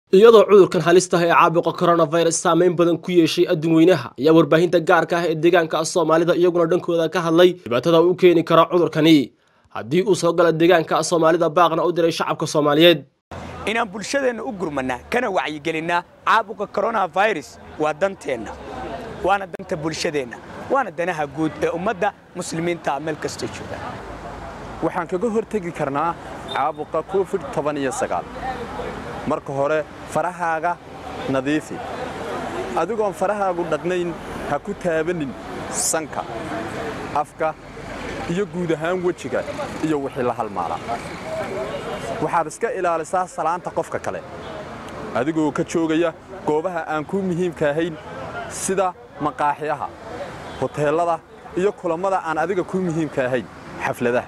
iyadoo cudurkan halistaha ee caabuqa coronavirus saameyn badan ku yeeshay adduun weynaha ayaa warbaahinta gaarka ah ee deegaanka soomaalida iyaguna dhankooda ka hadlay dhibaatada u keeni kara cudurkani haddii uu soo gala deegaanka soomaalida baaqna u diray shacabka soomaaliyeed inaan bulshadeenna u gurmannaa kana wacyigelinnaa caabuqa coronavirus waa danteenna waana danta bulshadeenna waana danaha guud ee ummadda muslimiinta meel kastoo jooga waxaan kaga hortegi karnaa caabuqa covid marka hore farahaaga nadiifi adigoon farahaagu dhaqnayn ha ku taabanin sanka afka iyo guud ahaan wejiga iyo wixii la halmaala waxaad iska ilaalisaa salaanta qofka kale adigoo ka joogaya goobaha aan kuu muhiimka ahayn sida maqaaxiyaha hoteellada iyo kulammada aan adiga kuu muhiimka ahayn xafladaha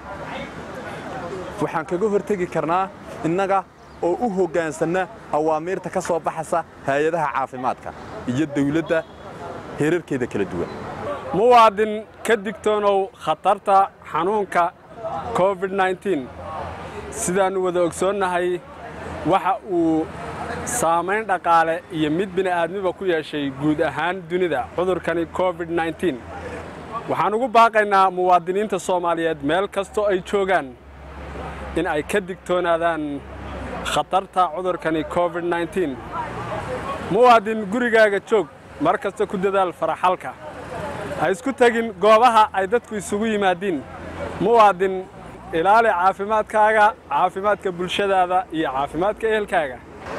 waxaan kaga hortegi karnaa innaga oo u hoggaansanna awaamiirta ka soo baxaysa hay-adaha caafimaadka iyo dawladda heerarkeeda kala duwan muwaadin ka digtoonow khatarta xanuunka covid-9 sidaannu wada ogsoonnahay waxa uu saamayn dhaqaale iyo mid bini'aadmiba ku yeeshay guud ahaan dunida cudurkani covid-9 waxaan ugu baaqaynaa muwaadiniinta soomaaliyeed meel kastoo ay joogaan in ay ka digtoonaadaan khatarta cudurkani covid-9 muwaadin gurigaaga joog mar kasta ku dadaal faraxalka ha isku tegin goobaha ay dadku isugu yimaadiin muwaadin ilaali caafimaadkaaga caafimaadka bulshadaada iyo caafimaadka ehelkaaga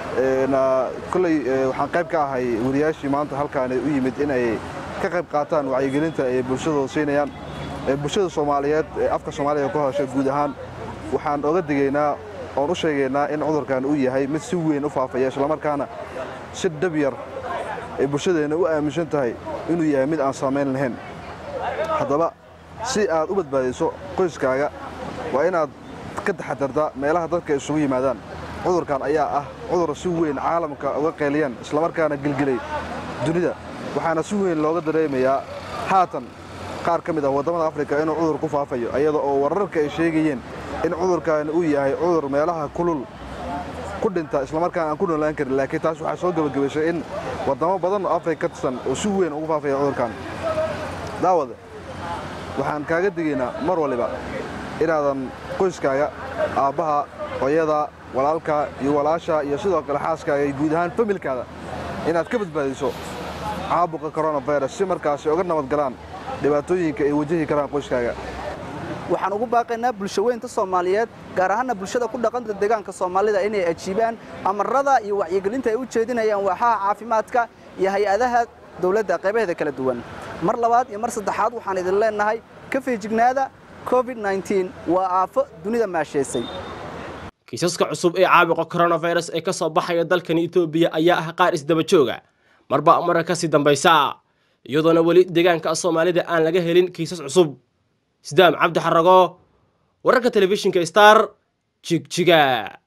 koley waxaan qayb ka ahay wariyaashii maanta halkaani u yimid in ay ka qayb qaataan wacyigelinta ay bulshadooda siinayaan bulshada soomaaliyeed ee afka soomaaliya ku hadasha guud ahaan waxaan oga digaynaa oon u sheegaynaa in cudurkan uu yahay mid si weyn u faafaya islamarkaana si dhab yar ay bulshadeenna u aaminsan tahay inuu yahay mid aan saamayn lahayn haddaba si aad u badbaadayso qoyskaaga waa inaad ka taxadartaa meelaha dadka isugu yimaadaan cudurkan ayaa ah cudur si weyn caalamka uga qeeliyaan islamarkaana gelgelay dunida waxaana si weyn looga dareemayaa haatan qaar ka mid ah waddamada afrika inuu cudur ku faafayo iyada oo wararka ay sheegayeen in cudurkaani uu yahay cudur meelaha kulul ku dhinta islamarkaana aan ku noolaan karin laakiin taas waxaa soo gebagabaysay in waddamo badan oo afrika ka tirsan oo si weyn ugu faafaya cudurkan daawade waxaan kaaga digaynaa mar waliba inaadan qoyskaaga aabbaha hooyada walaalka iyo walaasha iyo sidoo kale xaaskaaga iyo guud ahaan familkaada inaad ka badbaadiso caabuqa coronavirus si markaasi uga nabad galaan dhibaatooyinka ay wajahi karaan qoyskaaga waxaan ugu baaqaynaa bulshaweynta soomaaliyeed gaar ahaanna bulshada ku dhaqanta deegaanka soomaalida inay ajiibaan amarada iyo wacyigelinta ay u jeedinayaan waaxaha caafimaadka iyo hay-adaha dowladda qaybaheeda kala duwan mar labaad iyo mar saddexaad waxaan idin leennahay ka feejignaada covid-9 waa aafo dunida maasheysay kiisaska cusub ee caabuqa coronavirus ee ka soo baxaya dalkani etoobiya ayaa ah qaar isdaba jooga marba mara ka sii dambaysa iyadoona weli deegaanka soomaalida aan laga helin kiisas cusub sidaam cabdi xarago wararka telefishinka star jigjiga